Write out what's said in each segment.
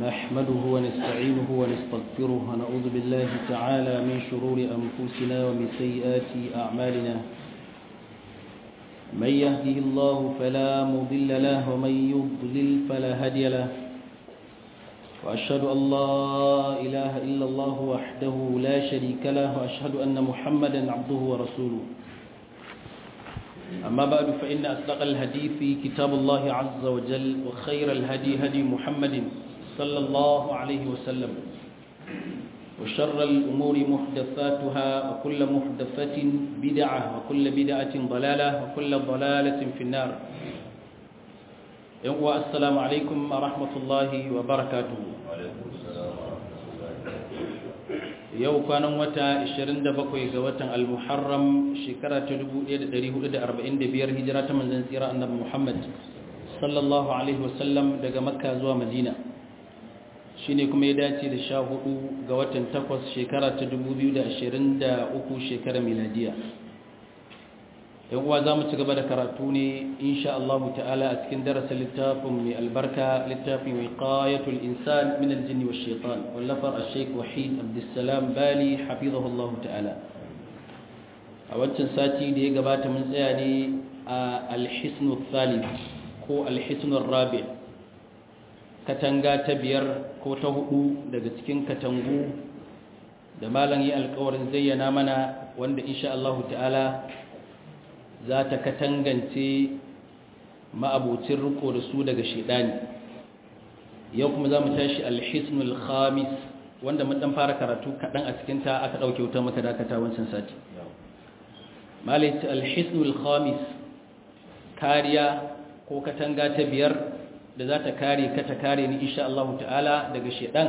نحمده ونستعينه ونستغفره ونعوذ بالله تعالى من شرور أنفسنا ومن سيئات أعمالنا من يهده الله فلا مضل له ومن يضلل فلا هادي له وأشهد أن لا إله إلا الله وحده لا شريك له وأشهد أن محمدا عبده ورسوله أما بعد فإن أصدق الحديث كتاب الله عز وجل وخير الهدي هدي محمد صلى الله عليه وسلم وشر الأمور محدثاتها وكل محدثة بدعة وكل بدعة ضلالة وكل ضلالة في النار السلام عليكم ورحمة الله وبركاته yau kwanan wata 27 ga watan al-muharram shekara ta 1445 hijira ta manzon tsira annabi Muhammad sallallahu alaihi wasallam daga makka zuwa madina shine kuma ya dace da 14 ga watan 8 shekara ta 2023 shekara miladiya yan uwa zamu ci gaba da karatu ne insha Allah ta'ala a cikin darasin littafin mai albarka littafin wiqayatul insan min al-jinn wash shaitan wallafar al-sheikh wahid abdussalam bali hafizahu Allah ta'ala a wancan sati da ya gabata mun tsaya ne a al-hisn thalith ko al-hisn rabi katanga ta biyar ko ta hudu daga cikin katangu da malam yi alƙawarin zayyana mana wanda insha Allah ta'ala za ta katangance ma'abucin riko da su daga shidani yau kuma za mu tashi alhisnul khamis wanda mun dan fara karatu kaɗan a cikinta aka ɗauke wuta maka dakata wancan sati malaiti alhisnul khamis kariya ko katanga ta biyar da za ta kare ka ta kare ni insha Allah ta'ala daga shidan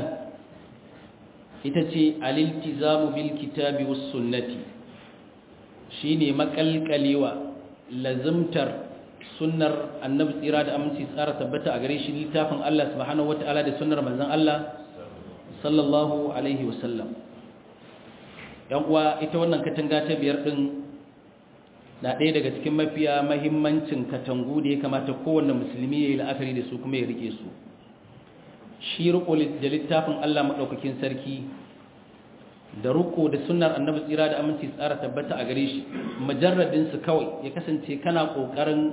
ita ce aliltizamu bil kitabi was sunnati shine makalkalewa lazimtar sunnar annabi tsira da aminci tsara tabbata a gare shi littafin Allah subhanahu wata'ala da sunnar manzon Allah sallallahu alaihi wasallam yan uwa ita wannan katanga ta biyar din na ɗaya daga cikin mafiya mahimmancin katangu da ya kamata kowanne musulmi ya yi la'akari da su kuma ya rike su shi riko da littafin Allah maɗaukakin sarki da ruko da sunnar annabi tsira da aminci tsara tabbata a gare shi majarradin su kawai ya kasance kana kokarin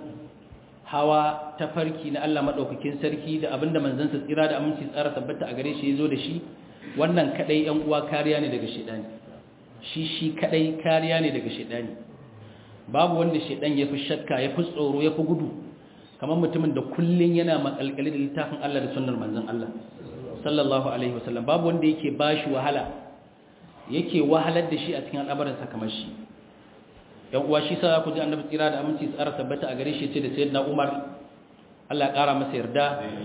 hawa ta farki na Allah madaukakin sarki da abinda manzon sa tsira da aminci tsara tabbata a gare shi yazo da shi wannan kadai yan uwa kariya ne daga shedani shi shi kadai kariya ne daga shedani babu wanda shedan yafi shakka yafi tsoro yafi gudu kamar mutumin da kullun yana makalkali da littafin Allah da sunnar manzon Allah sallallahu alaihi wasallam babu wanda yake bashi wahala yake wahalar da shi a cikin al'amuransa kamar shi yan uwa shi sa ku ji annabi tsira da aminci tsara tabbata a gare shi ce da sayyidina Umar Allah ya kara masa yarda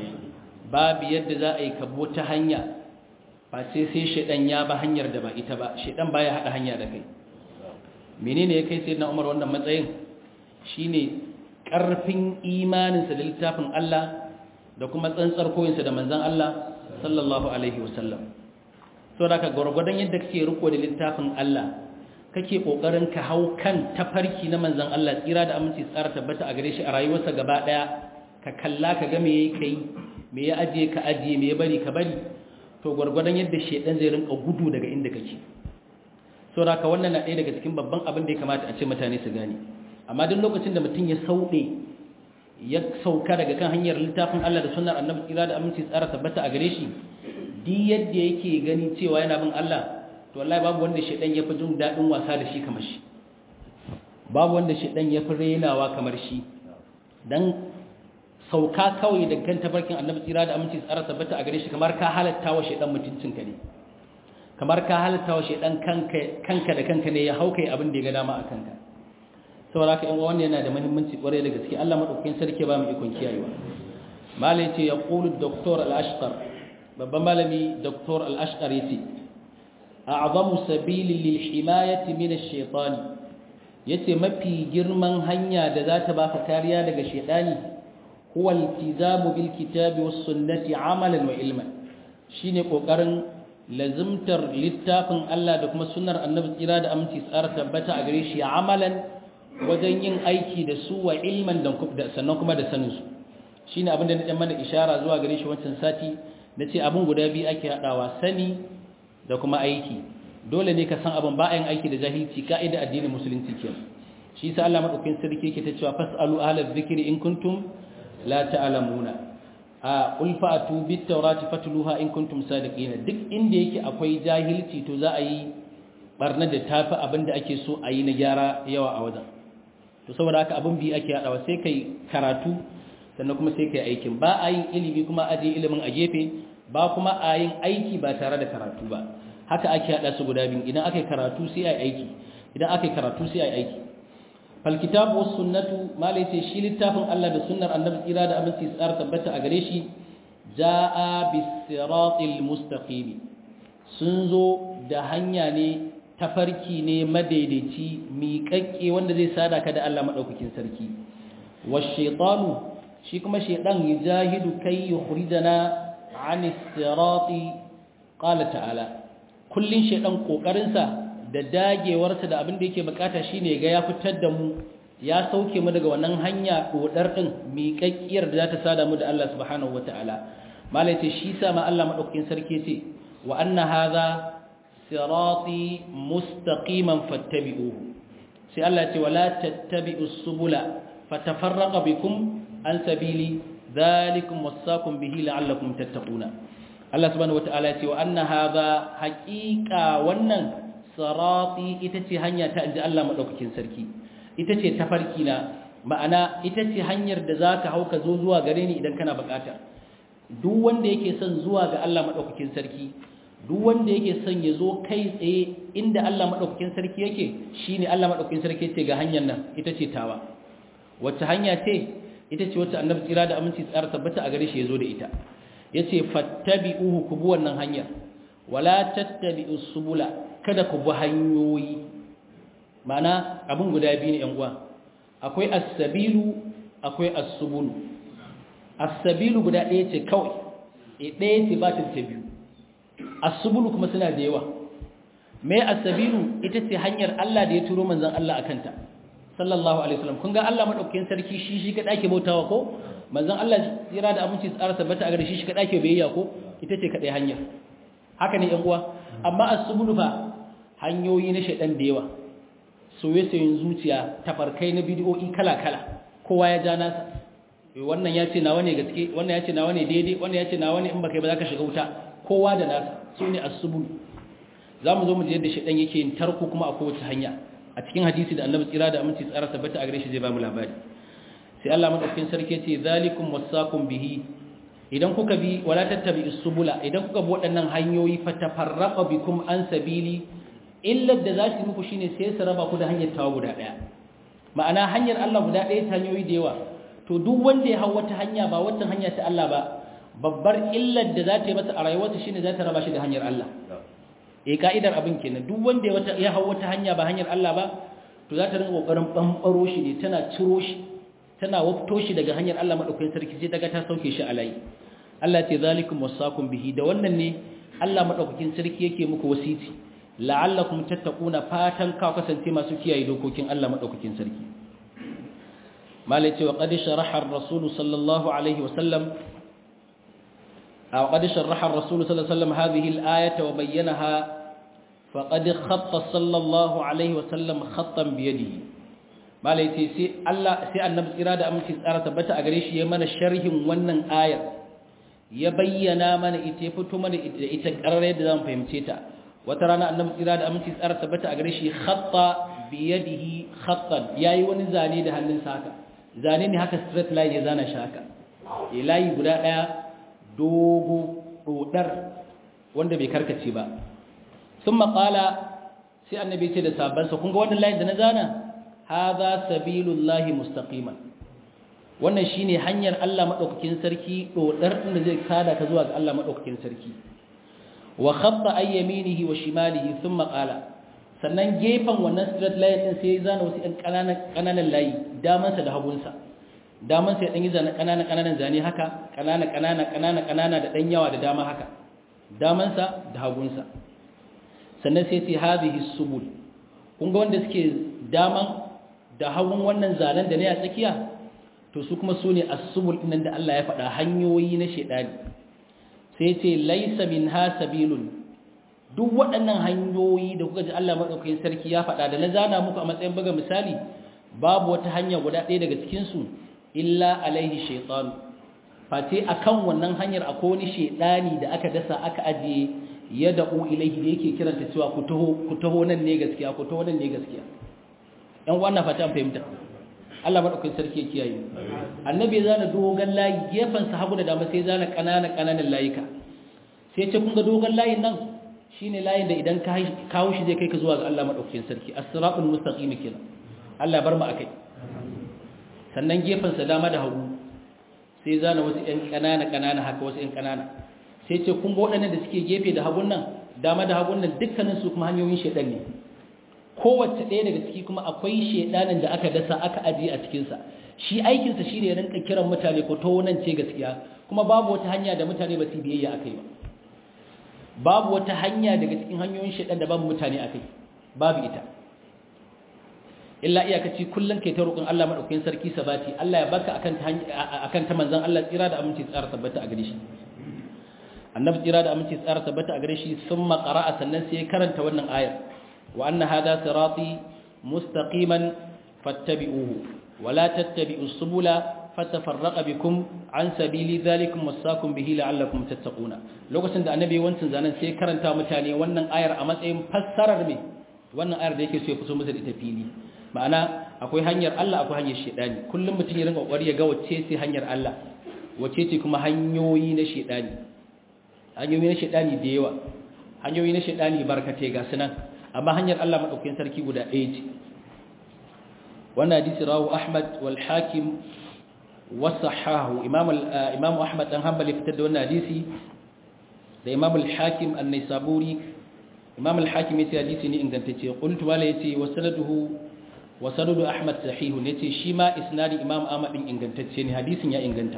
babu yadda za a yi kabo ta hanya ba sai sai shedan ya ba hanyar da ba ita ba shedan baya hada hanya da kai menene ya kai sayyidina Umar wannan matsayin shine karfin imaninsa da littafin Allah da kuma tsantsar koyinsa da manzon Allah sallallahu alaihi wasallam so da ka gwargwadon yadda kake riko da littafin Allah kake kokarin ka hau kan tafarki na manzon Allah tsira da aminci tsara tabbata a gare shi a rayuwarsa gaba daya ka kalla ka ga me yake kai me ya ajiye ka ajiye me ya bari ka bari to gwargwadon yadda shedan zai rinka gudu daga inda kake so da ka wannan na ɗaya daga cikin babban abin da ya kamata a ce mutane su gane amma duk lokacin da mutum ya sauɗe ya sauka daga kan hanyar littafin Allah da sunnar annabi tsira da aminci tsara tabbata a gare shi duk yadda yake gani cewa yana bin Allah to wallahi babu wanda shedan yafi jin dadin wasa da shi kamar shi babu wanda shedan yafi renawa kamar shi dan sauka kawai da kan tabarkin Annabi tsira da aminci tsara tabbata a gare shi kamar ka halatta wa shedan mutuncin ka ne kamar ka halatta wa shedan kanka kanka da kanka ne ya hauka abin da ya ga dama a kanka saboda haka in wannan yana da muhimmanci kwarai da gaske Allah madaukakin sarki ba mu ikon kiyayewa malai ce ya qulu doktor al-ashqar babban malami Dr. al-ashqar yace a'zamu sabilin lil himayati min ash-shaytan yace mafi girman hanya da za ta baka kariya daga shaytani huwa iltizamu bil kitabi was sunnati amalan wa ilman shine kokarin lazimtar littafin Allah da kuma sunnar annabi tsira da aminci tsara tabbata a gare shi amalan wajen yin aiki da su wa ilman da sannan kuma da sanin su shine abin da na dan mana ishara zuwa gare shi wancan sati nace abun guda biyu ake hadawa sani da kuma aiki dole ne ka san abin ba a yin aiki da jahilci ka'ida addinin musulunci kenan shi sa Allah madaukakin sarki yake ta cewa fasalu ahlaz zikri in kuntum la ta'lamuna a qul fa'tu bit tawrati fatluha in kuntum sadiqin duk inda yake akwai jahilci to za a yi barna da tafi abinda ake so a yi na gyara yawa a wajen to saboda haka abin bi ake hadawa sai kai karatu sannan kuma sai kai aikin ba a yin ilimi kuma aje ilimin a gefe ba kuma a yin aiki ba tare da karatu ba haka ake hada su guda biyu idan aka yi karatu sai a yi aiki idan aka yi karatu sai a yi aiki falkitabu was sunnatu mala yace shi littafin Allah da sunnar annabi tsira da aminci tsar tabbata a gare shi jaa bis siratil mustaqim sun zo da hanya ne tafarki ne madaidaici miƙaƙƙe wanda zai sada ka da Allah madaukakin sarki was shaytanu shi kuma shaydan yajahidu kai yukhrijana anis sirati qala ta'ala kullun shaydan kokarin sa da dagewarsa da abin da yake bukata shine ga ya fitar da mu ya sauke mu daga wannan hanya dodar din miƙaƙƙiyar da za ta sada mu da Allah subhanahu wataala malai ce shi sa ma Allah madaukakin sarki ce wa anna hadha sirati mustaqiman fattabi'uhu sai Allah ce wala tattabi'us subula fatafarraqa bikum an sabili dhalikum wasaqum bihi la'allakum tattaquna Allah subhanahu wataala ce wa anna hadha haqiqa wannan sirati ita ce hanya ta inji Allah madaukakin sarki ita ce tafarki na ma'ana ita ce hanyar da zaka hauka zo zuwa gare ni idan kana bukata duk wanda yake son zuwa ga Allah madaukakin sarki duk wanda yake son ya zo kai tsaye inda Allah madaukakin sarki yake shine Allah madaukakin sarki ce ga hanyar nan ita ce tawa wacce hanya ce ita ce wacce annabi tsira da aminci tsara tabbata a gare shi ya zo da ita yace fattabi'uhu ku bi wannan hanya wala tattabi'us subula kada ku bi hanyoyi mana abin guda biyu ne yan uwa akwai as-sabilu akwai as-subulu as-sabilu guda ɗaya ce kawai e ɗaya ce ba ta biyu as-subulu kuma suna da yawa me as-sabilu ita ce hanyar Allah da ya turo manzon Allah akanta sallallahu alaihi wasallam kun ga Allah madaukakin sarki shi shi kada ake bautawa ko manzon Allah tsira da aminci tsara tabbata a gare shi shi kada ake biyayya ko ita ce kadai hanyar haka ne yan uwa amma as-subulu fa hanyoyi na shaidan da yawa soye-soyen zuciya tafarkai na bidiyoyi kala-kala kowa ya ja nasa wannan ya ce nawa ne gaske wannan ya ce nawa ne daidai wannan ya ce nawa ne in baka yi ba za ka shiga wuta kowa da nasa su ne asubul za mu zo mu je yadda shaidan yake yin tarko kuma a kowace hanya a cikin hadisi da annabi tsira da aminci tsara tabbata a gare shi zai ba mu labari sai Allah madaukakin sarki ce zalikum wasakum bihi idan kuka bi wala tattabi subula idan kuka bi waɗannan hanyoyi fatafarraqa bikum an sabili illar da za su muku shine sai su raba ku da hanyar tawa guda ɗaya ma'ana hanyar Allah guda ɗaya ta hanyoyi da yawa to duk wanda ya hau wata hanya ba wata hanya ta Allah ba babbar illar da za ta yi masa a rayuwarsa shine za ta raba shi da hanyar Allah eh ka'idar abin kenan duk wanda ya hau wata hanya ba hanyar Allah ba to za ta rinka kokarin bambaro shi ne tana ciro shi tana wafto shi daga hanyar Allah madaukakin sarki sai daga ta sauke shi a layi Allah ce zalikum wasakum bihi da wannan ne Allah madaukakin sarki yake muku wasiti la'allakum tattaquna fatan ka kasance masu kiyaye dokokin Allah madaukakin sarki malai cewa qad sharaha ar-rasul sallallahu alaihi wa sallam aw qad sharaha ar-rasul sallallahu alaihi wa sallam hadhihi al-ayata wa bayyanaha faqad khatta sallallahu alaihi wa sallam khattan bi yadihi malai ce sai Allah sai annabi tsira da aminci tsara tabbata a gare shi ya mana sharhin wannan ayar ya bayyana mana ita ya fito mana da ita karare da zamu fahimce ta wata rana annabi tsira da aminci tsara tabbata a gare shi khatta bi yadihi khattan yayi wani zane da hannunsa haka zane ne haka straight line ya zana shi haka eh layi guda daya dogo dodar wanda bai karkace ba thumma qala sai annabi ce da sabansa kun ga wannan layin da na zana hadha sabilullahi mustaqiman wannan shine hanyar Allah madaukakin sarki dodar inda zai kada ka zuwa ga Allah madaukakin sarki wa khatta ay yaminihi wa shimalihi thumma qala sannan gefen wannan straight line din sai ya zana wasu ɗan ƙananan ƙananan layi damansa da hagunsa damansa ya ɗan yi zana ƙananan ƙananan zane haka ƙananan ƙananan ƙananan ƙanana da ɗan yawa da dama haka damansa da hagunsa sannan sai sai hadhihi subul kun ga wanda suke daman da hagun wannan zanen da ne a tsakiya to su kuma su ne as-subul ɗin da Allah ya faɗa hanyoyi na shedani sai ce laisa minha sabilun duk waɗannan hanyoyi da kuka ji Allah madaukakin sarki ya faɗa da na zana muku a matsayin buga misali babu wata hanya guda ɗaya daga cikin su illa alaihi shaytan fate akan wannan hanyar akwai wani shedani da aka dasa aka ajiye ya da'u ilaihi da yake kiranta cewa ku taho ku taho nan ne gaskiya ku taho nan ne gaskiya ɗan wannan fata an fahimta Allah madaukakin sarki ya kiyaye annabi ya zana dogon layi gefen sa hagu da dama sai zana kanana kananan layika sai ce kun ga dogon layin nan shine layin da idan ka kawo shi zai kai ka zuwa ga Allah madaukakin sarki as-siratul mustaqim kenan Allah bar mu akai sannan gefen sa dama da hagu sai zana wasu ƴan kanana kanana haka wasu ƴan kanana sai ce kun ga waɗannan da suke gefe da hagun nan dama da hagun nan dukkanin su kuma hanyoyin shedan ne kowace ɗaya daga ciki kuma akwai shedanin da aka dasa aka ajiye a cikinsa shi aikinsa shi ne rinka kiran mutane ko to nan ce gaskiya kuma babu wata hanya da mutane ba su biyayya a kai ba babu wata hanya daga cikin hanyoyin shedan da babu mutane a kai babu ita illa iyakaci kullum kai ta roƙon Allah madaukakin sarki sabati Allah ya baka akan ta akan ta manzon Allah tsira da aminci tsara tabbata a gare shi annabi tsira da aminci tsara tabbata a gare shi summa qara'a sannan sai karanta wannan ayar وأن هذا صراطي مستقيما فاتبعوه ولا تتبعوا السبل فتفرق بكم عن سبيل ذلكم وصاكم به لعلكم تتقون lokacin da annabi wancin zanen sai karanta mutane wannan ayar a matsayin fassarar me wannan ayar da yake so ya fito musu da ita fili ma'ana akwai hanyar Allah akwai hanyar shedani kullum mutum ya rinka kokari ya ga wacce ce hanyar Allah wacce ce kuma hanyoyi na shedani hanyoyi na shedani da yawa hanyoyi na shedani barkate ga sunan amma hanyar Allah madaukakin sarki guda ɗaya ce wannan hadisi rawu Ahmad wal Hakim wa sahahu Imam Imam Ahmad dan Hanbali fitar da wannan hadisi da Imam al Hakim an-Naisaburi Imam al Hakim yace hadisi ne ingantacce qultu wala yace wa sanaduhu wa sanadu Ahmad sahihun yace shi ma isnadi Imam Ahmad din ingantacce ne hadisin ya inganta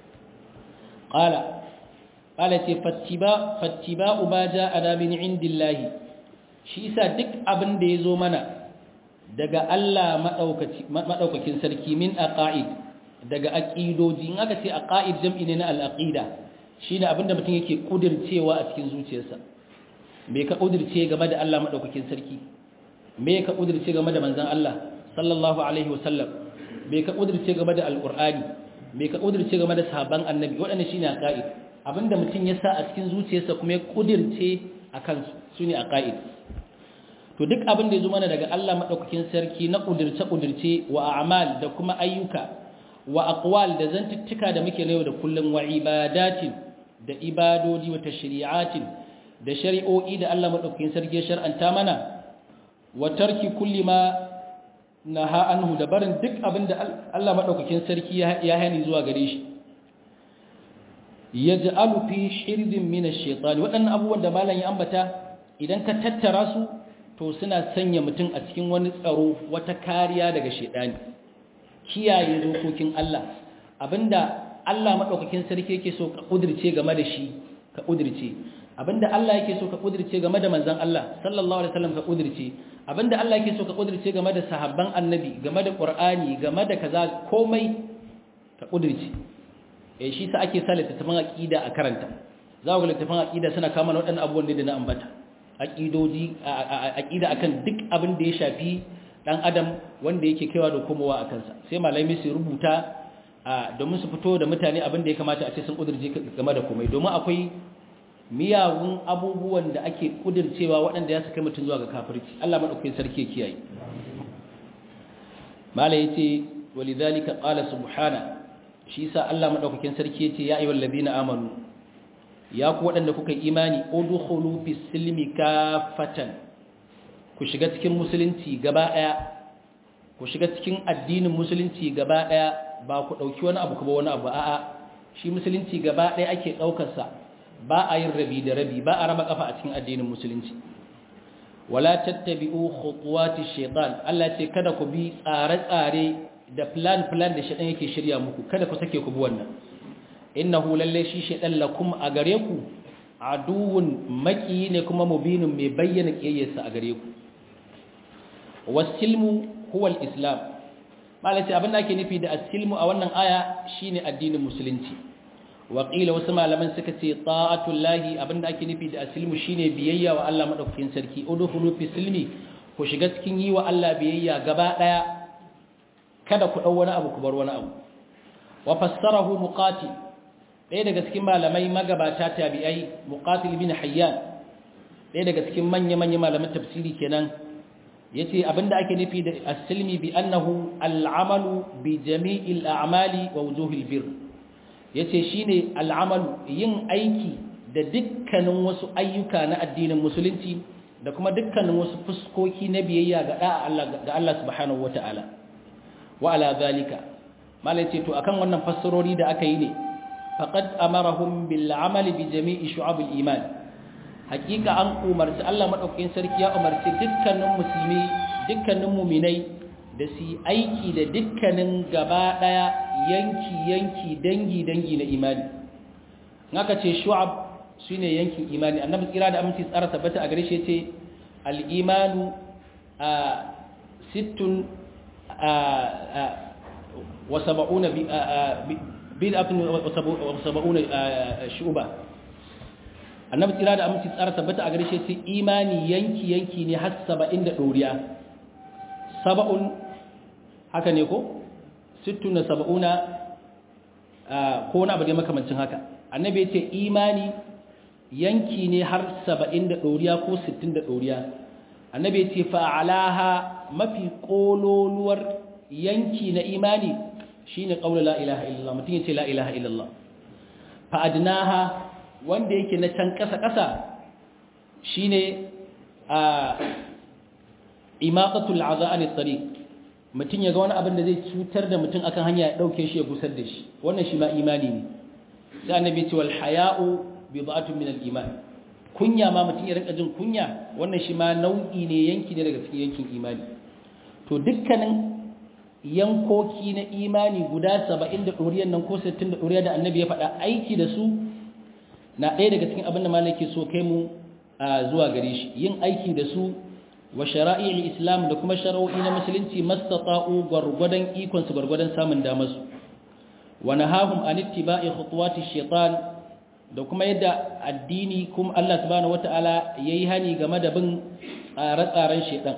qala qala ce fattiba fattiba ma ja'a min indillahi shi isa duk abin da ya zo mana daga Allah maɗaukakin sarki min aqaid daga aqidoji in aka ce aqaid jam'i ne na al-aqida shine abin da mutum yake kudircewa a cikin zuciyarsa me ka kudirce game da Allah maɗaukakin sarki me ka kudirce game da manzon Allah sallallahu alaihi wasallam me ka kudirce game da alqur'ani me ka kudirce game da sahabban annabi waɗannan shine aqaid abinda mutum ya sa a cikin zuciyarsa kuma ya kudirce akan su ne aqaid to duk abin da ya zo mana daga Allah maɗaukakin sarki na ƙudurce-ƙudurce wa amal da kuma ayyuka wa aqwal da zantuttuka da muke na yau da kullum wa ibadatin da ibadoji wa tashri'atin da shari'o'i da Allah maɗaukakin sarki ya shar'anta mana wa tarki kulli ma naha anhu da barin duk abin da Allah maɗaukakin sarki ya hani zuwa gare shi yaj'alu fi hirzin min ash-shaytan waɗannan abubuwan da malam ya ambata idan ka tattara su to suna sanya mutum a cikin wani tsaro wata kariya daga shedani kiyaye dokokin Allah abinda Allah madaukakin sarki yake so ka kudirce game da shi ka kudirce abinda Allah yake so ka kudirce game da manzon Allah sallallahu alaihi wasallam ka kudirce abinda Allah yake so ka kudirce game da sahabban annabi game da qur'ani game da kaza komai ka kudirce eh shi sa ake sa littattafan aqida a karanta za ku ga littattafan aqida suna kama waɗannan abubuwan da na ambata aƙidoji aƙida akan duk abin da ya shafi ɗan adam wanda yake kaiwa da komowa a kansa sai malami su rubuta domin su fito da mutane abin da ya kamata a ce sun ƙudurce game da komai domin akwai miyagun abubuwan da ake ƙudurcewa waɗanda ya su kai mutum zuwa ga kafirci Allah maɗaukakin sarki ya kiyaye mala ya ce walidhalika qala subhana shi sa Allah maɗaukakin sarki ya ce ya ayyuhal ladina amanu ya ku waɗanda kuka imani udkhulu fi silmi kafatan ku shiga cikin musulunci gaba ɗaya ku shiga cikin addinin musulunci gaba ɗaya ba ku ɗauki wani abu kuma wani abu a'a shi musulunci gaba ɗaya ake ɗaukarsa ba a yin rabi da rabi ba a raba kafa a cikin addinin musulunci wala tattabi'u khutuwati shaytan Allah ce kada ku bi tsare-tsare da plan plan da shaytan yake shirya muku kada ku sake ku bi wannan innahu lalle shi shaytan lakum a gare ku aduwwun maki ne kuma mubinun mai bayyana kiyayyarsa a gare ku wasilmu huwa al-islam malaci abin da ake nufi da asilmu a wannan aya shine addinin musulunci waƙila wasu malaman suka ce ta'atullahi abinda ake nufi da asilmu shine biyayya wa Allah madaukakin sarki udkhulu fi silmi ku shiga cikin yi wa Allah biyayya gaba daya kada ku dau wani abu ku bar wani abu wa fassarahu muqatil ɗaya daga cikin malamai magabata tabi'ai muqatil bin hayyan ɗaya daga cikin manya-manya malaman tafsiri kenan yace abinda ake nufi da as-silmi bi annahu al-amalu bi jami'il a'mali wa wujuhil birr yace shine al-amalu yin aiki da dukkanin wasu ayyuka na addinin musulunci da kuma dukkanin wasu fuskoki na biyayya ga da'a Allah ga Allah subhanahu wataala wa ala zalika malai ce to akan wannan fassarori da aka yi ne faqad amarahum bil amali bi jami'i shu'abil iman hakika an umarci Allah madaukakin sarki ya umarci dukkanin musulmi dukkanin mu'minai da su aiki da dukkanin gaba daya yanki yanki dangi dangi na imani naka ce shu'ab shine yankin imani annabi tsira da aminci tsara tabbata a gare shi yace al imanu a sittun wa sab'una bid'atun wa sab'una shu'ba annabi tsira da aminci tsara tabbata a gare shi sai imani yanki yanki ne har saba'in da ɗoriya saba'un haka ne ko sittun da saba'una ko wani abu da makamancin haka annabi ya ce imani yanki ne har saba'in da ɗoriya ko sittin da ɗoriya annabi ya ce fa'alaha mafi ƙololuwar yanki na imani shine ƙaunar la ilaha illallah mutum ya ce la ilaha illallah fa'adnaha wanda yake na can ƙasa-ƙasa shi ne a imaƙatul aza'ani tsari mutum ya ga wani abin da zai cutar da mutum akan hanya ya ɗauke shi ya gusar da shi wannan shi ma imani ne sai annabi ce wal haya'u bi ba'atun min al-iman kunya ma mutum ya rinka jin kunya wannan shi ma nau'i ne yanki ne daga cikin yankin imani to dukkanin yankoki na imani guda 70 da ɗoriyar nan ko 60 da ɗoriyar da annabi ya faɗa aiki da su na ɗaya daga cikin abin da malaki so kai mu zuwa gare shi yin aiki da su wa shara'i'il islam da kuma shara'o'i na musulunci mastata'u gwargwadon ikon su gwargwadon samun damar su wa nahahum an ittiba'i khutuwati shaitan da kuma yadda addini kuma Allah subhanahu wata'ala yayi hani game da bin tsare-tsaren shaitan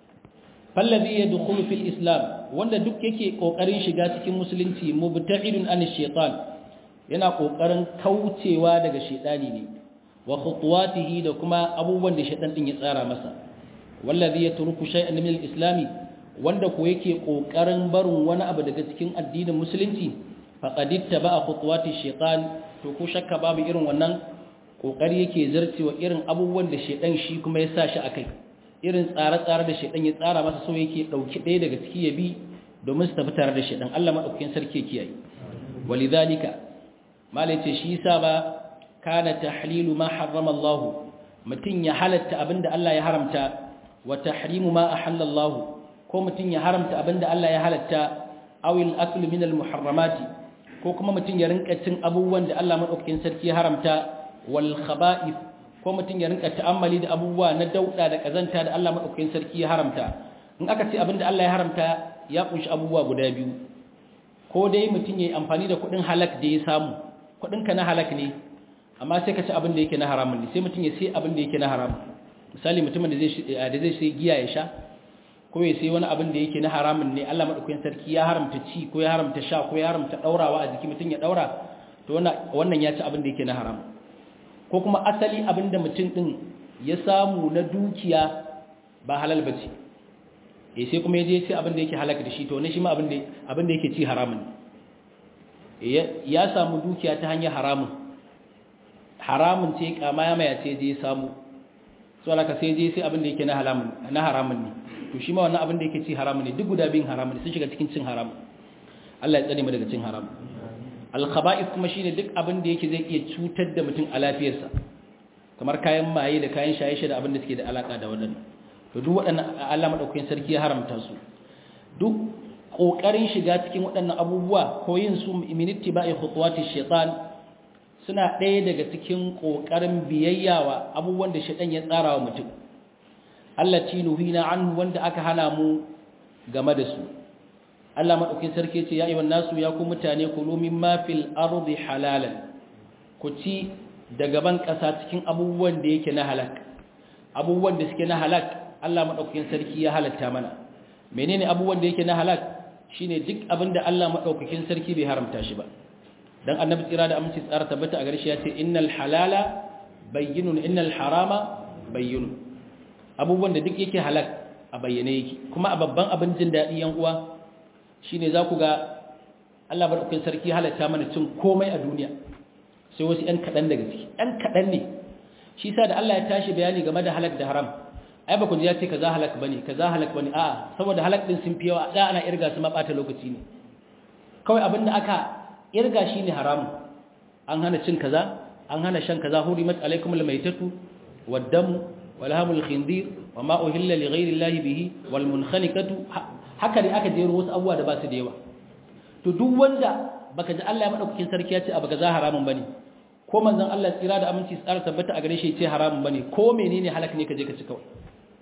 fallazi yadkhulu fil islam wanda duk yake kokarin shiga cikin musulunci mubta'idun an shaitan yana kokarin kaucewa daga shedani ne wa khutuwatihi da kuma abubuwan da shedan din ya tsara masa wallazi yatruku shay'an min al-islam wanda ko yake kokarin barin wani abu daga cikin addinin musulunci faqad ittaba khutuwati shaytan to ko shakka babu irin wannan kokari yake zarcewa irin abubuwan da shedan shi kuma ya sa shi akai irin tsare-tsare da shedan ya tsara masa so yake dauki ɗaya daga ciki ya bi domin su tafi tare da shedan Allah madaukakin sarki kiyaye walidhalika malai ce shi yasa ba kana tahlilu ma harrama Allah mutun ya halatta abinda Allah ya haramta wa tahrimu ma ahalla Allah ko mutun ya haramta abinda Allah ya halatta awil aklu min al muharramati ko kuma mutun ya rinka cin abubuwan da Allah madaukakin sarki ya haramta wal khaba'ith ko mutun ya rinka ta'ammali da abubuwa na dauda da kazanta da Allah madaukakin sarki ya haramta in aka ce abinda Allah ya haramta ya kunshi abubuwa guda biyu ko dai mutun yayi amfani da kudin halak da ya samu kudinka na halak ne amma sai ka ci abin da yake na haramun ne sai mutum ya sai abin da yake na haram misali mutumin da zai da zai sai giya ya sha ko ya sai wani abin da yake na haramun ne Allah madaukakin sarki ya haramta ci ko ya haramta sha ko ya haramta daurawa a jiki mutum ya daura to wannan wannan ya ci abin da yake na haram ko kuma asali abin da mutum din ya samu na dukiya ba halal bace eh sai kuma ya je sai abin da yake halaka da shi to ne shi ma abin da abin da yake ci haramun ne ya samu dukiya ta hanyar haramun haramun ce kama ya maya ce je samu so alaka sai je sai abin da yake na haramun na haramun ne to shi ma wannan abin da yake ci haramun ne duk guda biyun haramun ne sun shiga cikin cin haramun Allah ya tsare mu daga cin haram al khaba'ith kuma shine duk abin da yake zai iya cutar da mutum a lafiyarsa kamar kayan maye da kayan shaye-shaye da abin da suke da alaka da waɗannan to duk waɗannan Allah madaukakin sarki ya haramta su duk kokarin shiga cikin waɗannan abubuwa ko yin su min ittiba'i khutuwati shaitan suna ɗaya daga cikin kokarin biyayyawa abubuwan da shaitan ya tsara wa mutum Allah tinuhina anhu wanda aka hana mu game da su Allah madaukakin sarki ce ya ayyuhan nasu ya ku mutane kulu mimma fil ardi halalan ku ci daga ban ƙasa cikin abubuwan da yake na halak abubuwan da suke na halak Allah madaukakin sarki ya halatta mana menene abubuwan da yake na halak shine duk abin da Allah madaukakin sarki bai haramta shi ba dan annabi tsira da aminci tsara tabbata a gare shi ya ce innal halala bayyinun innal harama bayyinun abubuwan da duk yake halak a bayyane yake kuma a babban abin jin daɗi yan uwa shine za ku ga Allah madaukakin sarki halatta mana cin komai a duniya sai wasu ‘yan kaɗan daga ciki ‘yan kaɗan ne shi sa da Allah ya tashi bayani game da halak da haram ai ba ku ji ya ce ka za halak ba ne ka za halak ba ne a saboda halak ɗin sun fi yawa da ana irga su maɓata lokaci ne kawai abin da aka irga shi ne haramun an hana cin kaza an hana shan kaza hurimat alaikum almaitatu waddamu walhamul khindir wa ma uhilla li ghairi llahi bihi wal munkhaniqatu haka ne aka jero wasu abubuwa da ba su da yawa to duk wanda baka ji Allah ya madaukakin sarki ya ce abu kaza haramun bane ko manzon Allah tsira da aminci tsara tabbata a gare shi ce haramun bane ko menene halak ne ka je ka ci kawai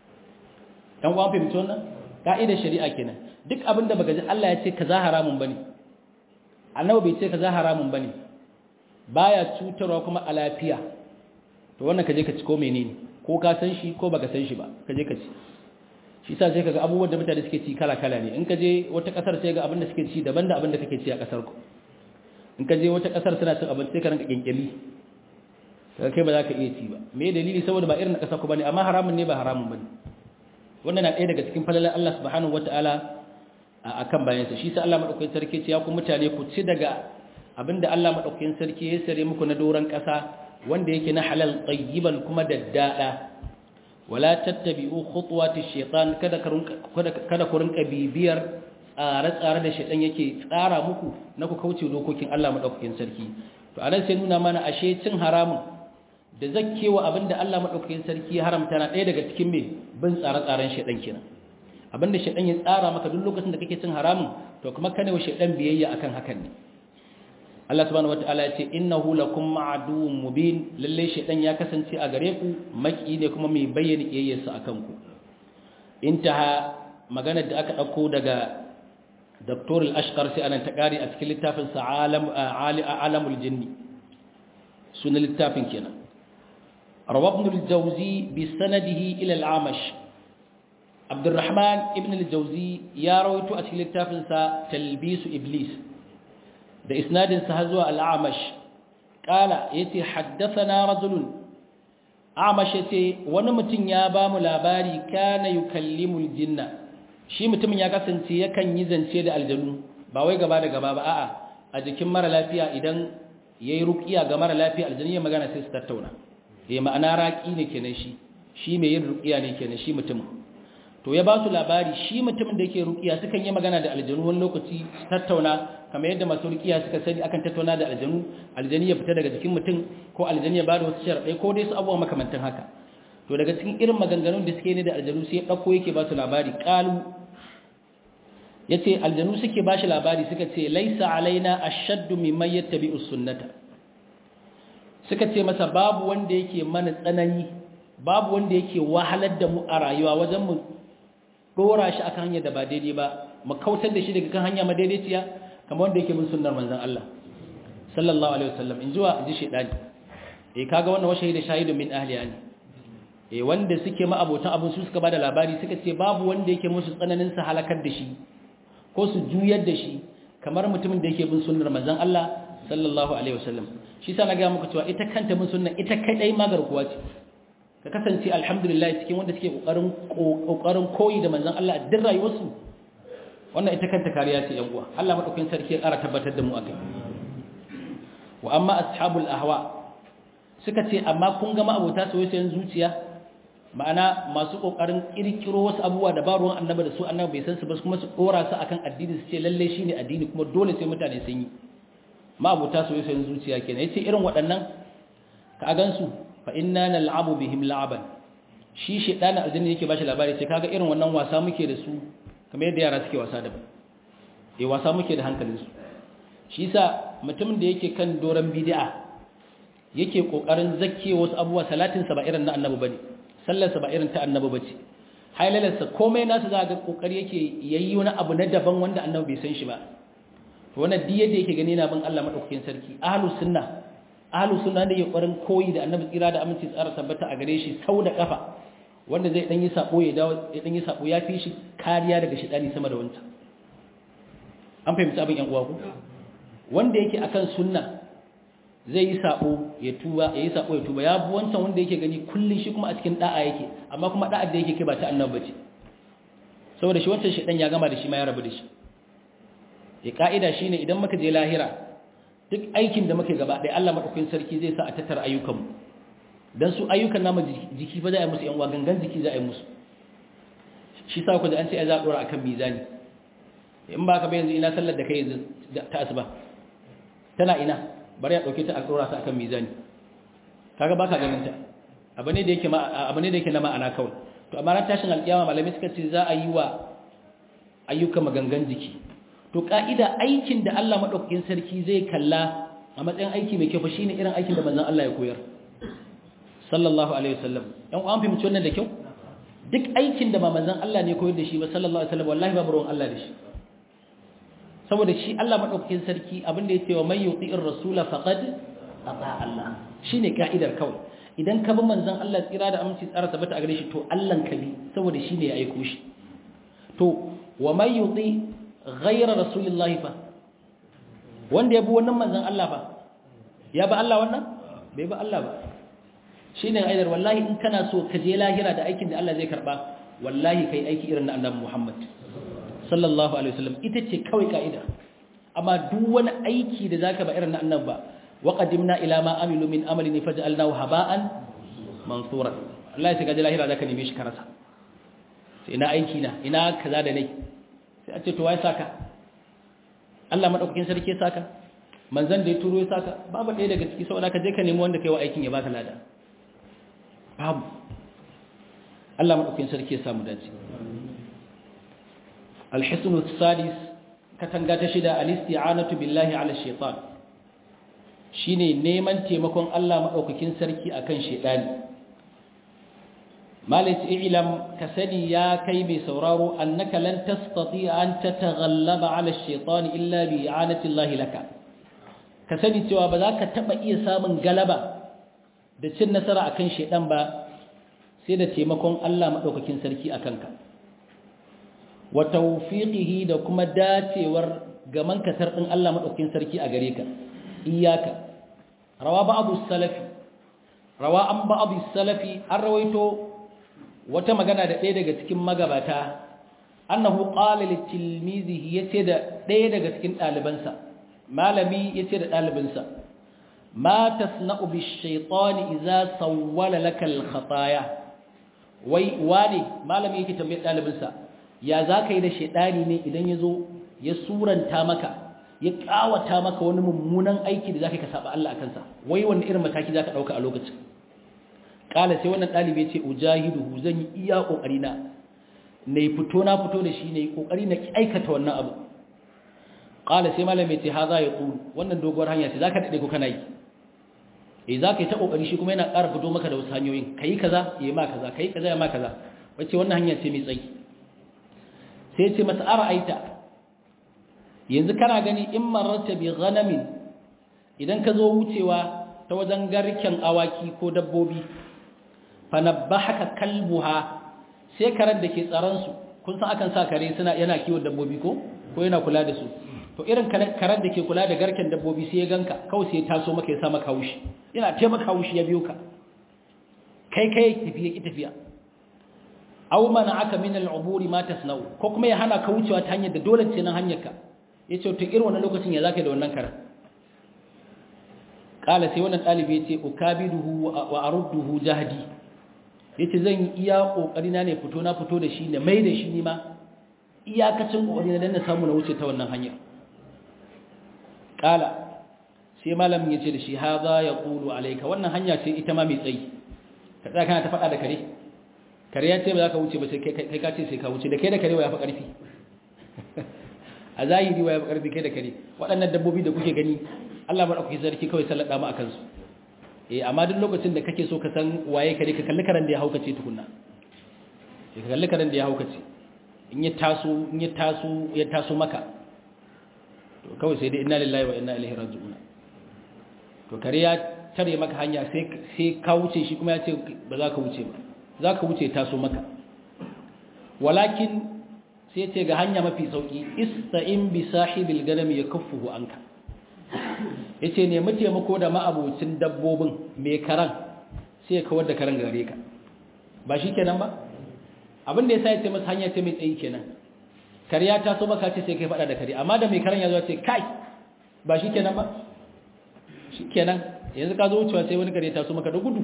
dan uwan fahimci wannan ka'idar shari'a kenan duk abin da baka ji Allah ya ce kaza haramun bane annabi bai ce kaza haramun bane baya cutarwa kuma a lafiya to wannan ka je ka ci ko menene ko ka san shi ko baka san shi ba ka je ka ci shi sa sai kaga abubuwan da mutane suke ci kala kala ne in ka je wata kasar sai ga abin da suke ci daban da abin da kake ci a kasar ku in ka je wata kasar suna cin abinci sai ka ranka kinkili kaga kai ba za ka iya ci ba me dalili saboda ba irin na kasar ku bane amma haramun ne ba haramun bane wannan na ɗaya daga cikin falalar Allah subhanahu wataala akan bayan sa shi sa Allah madaukakin sarki ce ya ku mutane ku ci daga abinda Allah madaukakin sarki ya sare muku na doran kasa wanda yake na halal tayyiban kuma daddada wala tattabi'u khutuwati shaytan kada kada ku rinka bibiyar tsare-tsare da shaytan yake tsara muku na ku kauce dokokin Allah madaukakin sarki to anan sai nuna mana ashe cin haramun da zakkewa abinda Allah madaukakin sarki ya haramta na ɗaya daga cikin me bin tsare-tsaren shaytan kenan abinda shaytan ya tsara maka duk lokacin da kake cin haramun to kuma kana wa shaytan biyayya akan hakan ne Allah subhanahu wataala ya ce innahu lakum ma'aduwwun mubin lalle shedan ya kasance a gare ku maki ne kuma mai bayyana kiyayyarsa akan ku intaha maganar da aka dauko daga Dr. al-Ashqar sai anan ta kare a cikin littafin sa alam alamul jinni sunan littafin kenan rawa ibn al-jawzi bi sanadihi ila al-amash Abdurrahman ibn al-Jawzi ya rawaito a cikin littafin sa talbisu iblis da isnadinsa har zuwa al'amash ƙala ya ce haddasa rajulun amash ya ce wani mutum ya ba mu labari kana yi kallimul jinna shi mutumin ya kasance yakan yi zance da aljanu ba wai gaba da gaba ba a'a a jikin mara lafiya idan ya yi rukiya ga mara lafiya aljanu ya magana sai su tattauna ya ma'ana raƙi ne kenan shi shi mai yin rukiya ne kenan shi mutumin to ya ba su labari shi mutumin da yake rukiya sukan yi magana da aljanu wani lokaci tattauna kamar yadda masu rukiya suka sani akan tattauna da aljanu aljani ya fita daga jikin mutum ko aljani ya bada wasu sharaɗai ko dai su abubuwa makamantan haka to daga cikin irin maganganun da suke ne da aljanu sai ya ɗauko yake ba su labari ƙalu ya ce aljanu suke ba shi labari suka ce laisa alaina ashaddu mimman yattabi'u sunnata suka ce masa babu wanda yake mana tsanani babu wanda yake wahalar da mu a rayuwa wajen mu dora shi akan hanyar da ba daidai ba mu kautar da shi daga kan hanya madaidaiciya kamar wanda yake bin sunnar manzon Allah sallallahu alaihi wasallam in zuwa ji shedani eh kaga wannan washe da shahidu min ahliya ne eh wanda suke ma abotan abun su suka bada labari suka ce babu wanda yake musu tsananin sa halakar da shi ko su juyar da shi kamar mutumin da yake bin sunnar manzon Allah sallallahu alaihi wasallam shi sa na ga muku cewa ita kanta bin sunna ita kadai magarkuwa ce ka kasance alhamdulillah cikin wanda suke kokarin kokarin koyi da manzon Allah a duk rayuwarsu wannan ita kanta kariya ce yan uwa Allah madaukakin sarki ya ƙara tabbatar da mu akai wa amma ashabul ahwa suka ce amma kun ga ma'abota soyayyen zuciya ma'ana masu kokarin kirkiro wasu abubuwa da ba ruwan annabi da su annabi bai san su ba kuma su dora su akan addini su ce lalle shine addini kuma dole sai mutane sun yi ma'abota soyayyen zuciya kenan yace irin waɗannan ka gansu fa inna nal'abu bihim la'aban shi shedanin aljanna yake bashi labari sai kaga irin wannan wasa muke da su kamar yadda yara suke wasa da eh wasa muke da hankalin su shi yasa mutumin da yake kan doran bid'a yake kokarin zakke wasu abubuwa salatin sa ba irin na annabi bane sallar sa ba irin ta annabi bace hailalar sa komai nasu za ga kokari yake yayi wani abu na daban wanda annabi bai san shi ba to wannan duk yadda yake gani na bin Allah madaukakin sarki ahlus sunna ahlus sunna ne ya ƙwarin koyi da annabi tsira da aminci tsara tabbata a gare shi sau da kafa wanda zai dan yi sako ya dawo ya dan yi sako ya fi shi kariya daga shedani sama da wancan an fahimci abin yan uwa ku wanda yake akan sunna zai yi sako ya tuba ya yi sako ya tuba ya bi wancan wanda yake gani kullun shi kuma a cikin da'a yake amma kuma da'ar da yake kai ba ta annabi bace saboda shi wancan shedan ya gama da shi ma ya rabu da shi ya ka'ida shine idan muka je lahira duk aikin da muke gaba ɗaya Allah madaukakin sarki zai sa a tattara ayyukanmu dan su ayyukan namu jiki ba za a yi musu yan gangan jiki za a yi musu shi sa ku da an ce za a dora akan mizani in ba ka ba yanzu ina sallar da kai yanzu ta asuba tana ina bari ya dauke ta a dora ta akan mizani kaga baka ganin ta abu ne da yake abu ne da yake na ma'ana kawai to amma ran tashin alkiyama malamai suka ce za a yi wa ayyukan magangan jiki to ka'ida aikin da Allah madaukakin sarki zai kalla a matsayin aiki mai kyau fa shine irin aikin da manzon Allah ya koyar sallallahu alaihi wasallam dan an fahimci wannan da kyau duk aikin da ba manzon Allah ne koyar da shi ba sallallahu alaihi wasallam wallahi babu ruwan Allah da shi saboda shi Allah madaukakin sarki abin da yake wa may yuti'ir rasula faqad ata Allah shine ka'idar kawai idan ka bi manzon Allah tsira da aminci tsara tabbata a gare shi to Allah ka bi saboda shine ya aiko shi to wa may yuti ghayra rasulillahi fa wanda ya bi wannan manzon Allah fa ya ba Allah wannan bai ba Allah ba shi ne aidar wallahi in kana so ka je lahira da aikin da Allah zai karba wallahi kai aiki irin na annabi Muhammad sallallahu alaihi wasallam ita ce kawai ka'ida amma duk wani aiki da zaka ba irin na annabi ba wa qadimna ila ma amilu min amalin faj'alnahu haba'an mansura Allah sai ka je lahira zaka neme shi karasa sai ina aiki na ina kaza da nai sai a ce to wai saka Allah madaukakin sarki ya saka manzon da ya turo ya saka babu ɗaya daga ciki saboda ka je ka nemi wanda kai wa aikin ya baka lada babu Allah maɗaukin sarki ya samu dace alhisnu sadis katanga ta shida alisti'anatu billahi ala shaitan shine neman taimakon Allah maɗaukakin sarki akan shaitani malik i'lam ka sani ya kai mai sauraro annaka lan tastati an tataghallaba ala shaitan illa bi i'anati Allah laka ka sani cewa ba za ka taba iya samun galaba da cin nasara akan shaitan ba sai da taimakon Allah maɗaukakin sarki a kanka wa tawfiqihi da kuma dacewar gaman katar ɗin Allah maɗaukakin sarki a gare ka iyaka rawa ba'du salafi rawa an ba'du salafi an rawaito wata magana da ɗaya daga cikin magabata annahu qala li tilmizihi yace da ɗaya daga cikin ɗalibansa malami yace da ɗalibinsa ma tasna'u bish-shaytani idza sawwala laka al-khataaya wai wane malami yake tambayar ɗalibinsa ya za ka yi da shaidani ne idan ya zo ya suranta maka ya ƙawata maka wani mummunan aiki da za ka saba Allah a kansa wai wani irin mataki za ka ɗauka a lokacin ƙala sai wannan ɗalibi ce ujahiduhu zan yi iya ƙoƙari na na yi fito na fito da shi na yi ƙoƙari na aikata wannan abu ƙala sai malami ce ha za ya ƙuru wannan doguwar hanya ce za ka daɗe ko kana yi eh za ka yi ta ƙoƙari shi kuma yana ƙara fito maka da wasu hanyoyin ka yi kaza ya yi ma kaza ka yi kaza ya ma kaza wacce wannan hanya ce mai tsayi sai ce masa ara aita yanzu kana gani in mararta bi ghanamin idan ka zo wucewa ta wajen garken awaki ko dabbobi fa nabbahaka kalbuha sai karen da ke tsaron su kun san akan sa kare suna yana kiwon dabbobi ko ko yana kula da su to irin karen da ke kula da garken dabbobi sai ya ganka kawai sai ya taso maka ya sa maka haushi yana taimaka haushi ya biyo ka kai kai tafiya ki tafiya aw aka min al-uburi ma tasnau ko kuma ya hana ka wucewa ta hanyar da dole ce nan hanyar ka yace to irin wannan lokacin ya zaka da wannan karan kala sai wannan dalibi yace ukabiduhu wa arudduhu jahdi yace zan yi iya kokari na ne fito na fito da shi ne mai da shi ni ma iyakacin kokari na dan na samu na wuce ta wannan hanyar kala sai malamin yace da shi hadha yaqulu alayka wannan hanya ce ita ma mai tsayi ka tsaya kana ta faɗa da kare kare ya ce ba za ka wuce ba sai kai ka ce sai ka wuce da kai da kare wa ya fi ƙarfi a zahiri wa ya fi ƙarfi kai da kare waɗannan dabbobi da kuke gani Allah ba ɗauki sarki kawai sallada mu a kansu eh amma duk lokacin da kake so ka san waye kare ka kalli karen da ya haukace tukunna ka kalli karen da ya haukace in ya taso in ya taso ya taso maka to kawai sai dai inna lillahi wa inna ilaihi raji'un to kare ya tare maka hanya sai ka wuce shi kuma ya ce ba za ka wuce ba za ka wuce taso maka walakin sai ce ga hanya mafi sauki ista'in bi sahibil ganami ya kaffuhu anka yace ne mu taimako da ma'abocin dabbobin mai karan sai ya kawar da karan gare ka ba shi kenan ba abin da yasa yace masa hanya ce mai tsayi kenan kariya ta so maka ce sai kai fada da kare amma da mai karan ya zo ce kai ba shi kenan ba shi kenan yanzu ka zo wucewa sai wani kare ta so maka da gudu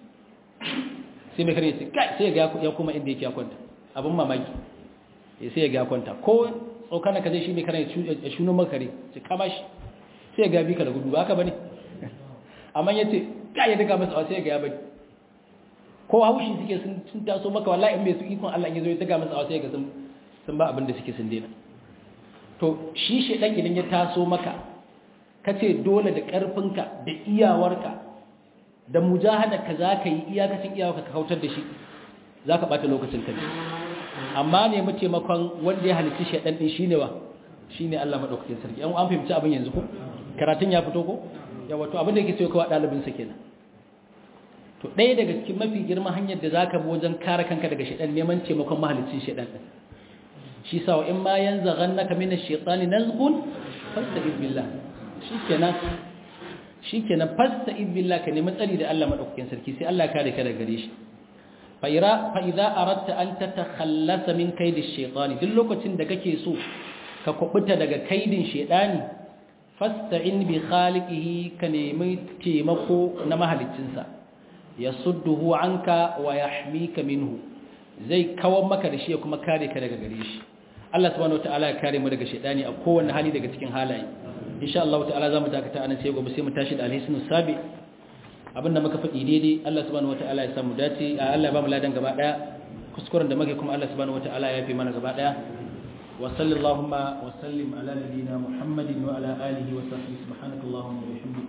sai mai kare ya ce kai sai ya kuma inda yake ya kwanta abin mamaki sai ya ga kwanta ko tsokana ka zai shi mai kare ya shuno makare ce kama shi sai ya ga bi ka da gudu ba haka bane amma ya ce ka ya daga masa sai ya ga ya bari ko haushi suke sun taso maka wallahi in bai su ikon Allah in yazo ya daga masa sai ya ga sun sun ba abin da suke sun daina to shi shedan idan ya taso maka kace dole da karfinka da iyawarka da mujahada ka zaka yi iyakacin iyawarka ka kautar da shi zaka bata lokacin ka amma ne mu taimakon wanda ya halicci shedan din shine wa shine Allah madaukakin sarki an an fahimci abin yanzu ko karatun ya fito ko ya wato abin da yake cewa kawai dalibin sa kenan to ɗaya daga cikin mafi girman hanyar da zaka bi wajen kare kanka daga shedan neman taimakon mahaliccin shedan din shi sa in ma yanzaghannaka minash shaitani nazghun fasta'id billah shikenan shikenan fasta'id billah ka nemi tsari da Allah madaukakin sarki sai Allah kare ka daga gare shi fa idza aradta an tatakhallasa min kaidi shaitani duk lokacin da kake so ka kubuta daga kaidin shaitani fasta'in bi khaliqihi ka nemi taimako na mahaliccinsa yasudduhu anka wa yahmika minhu zai kawar maka da shi ya kuma kare ka daga gare shi Allah subhanahu wataala ya kare mu daga shaitani a kowanne hali daga cikin halaye insha Allah ta'ala zamu dakata anan sai gobe sai mu tashi da alhisnu sabi abinda muka faɗi daidai Allah subhanahu wataala ya samu dace Allah ya ba mu ladan gaba daya kuskuren da muke kuma Allah subhanahu wataala ya fi mana gaba daya wa sallallahu wa sallim ala nabiyyina muhammadin wa ala alihi wa sahbihi subhanakallahumma wa bihamdika